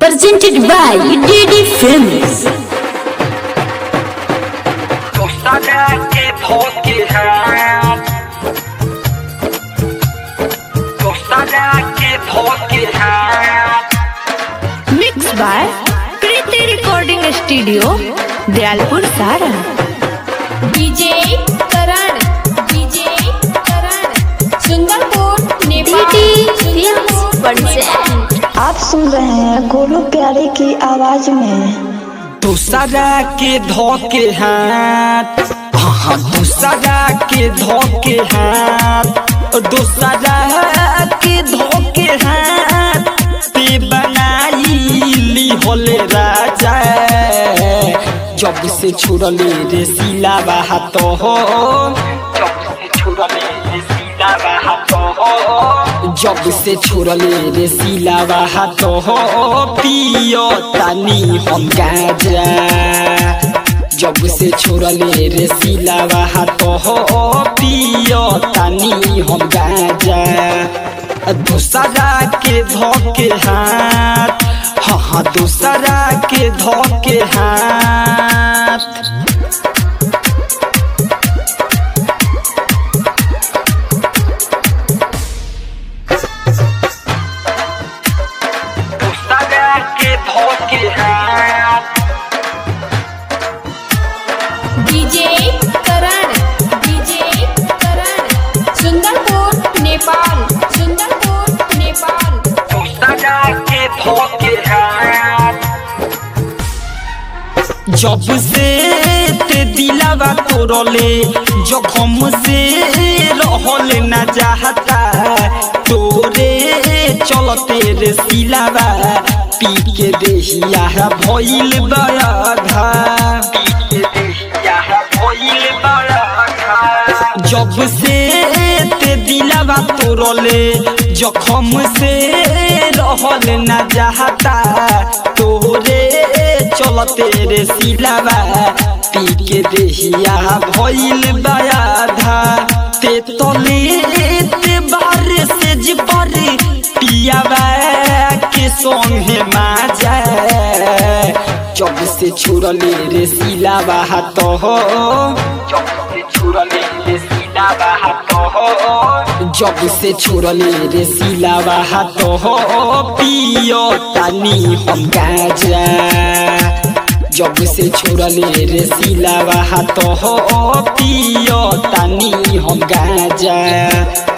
presented by DD Films. Costa que porque hat Costa que porque hat Mixed by Kriti Recording Studio, Dialpur Sara. DJ Karan DJ Karan Sundarpur Nepal Sundarpur आप सुन रहे हैं गोलू प्यारे की आवाज में दूसरा के धोके हाथ हाँ दूसरा के धोके हाथ दूसरा के धोके हाथ पे बनाई ली होले राजा जब से छुड़ले रे सिला बात हो जब से छुड़ले रे सिला बात हो जब से छुड़ले रे सिला बात हो पियो तानी हम गाजा जब से छोड़ले रे सिला बात हो पियो तानी हम गाजा दूसरा के धोके हाथ हाँ हाँ दूसरा के धोके हाथ दूसरा के धोके हाथ डीजे करण डीजे करण सुंदरपुर नेपाल सुंदरपुर नेपाल दूसरा के धोके हाथ जब से ते दिलावा तोरले जखम से रहल न चाहता तोरे चलते रे सिलावा पी के देहिया भइल बयाधा पी के देहिया भइल बयाधा जब से ते दिलावा तोरले जखम से रहल न चाहता तोरे चलते रे सिलावा पी के देहिया भइल बयाधा ते तले ते बार से जिपर पियावा के संगे माजा जब से छुड़ले रे सिलावा तो हो जब से छुड़ले रे सिलावा तो हो जब से छुड़ले रे सिलावा तो हो पियो तानी हम गाजा जब से छुड़ले रे सिलावा तो हो पियो तानी हम गाजा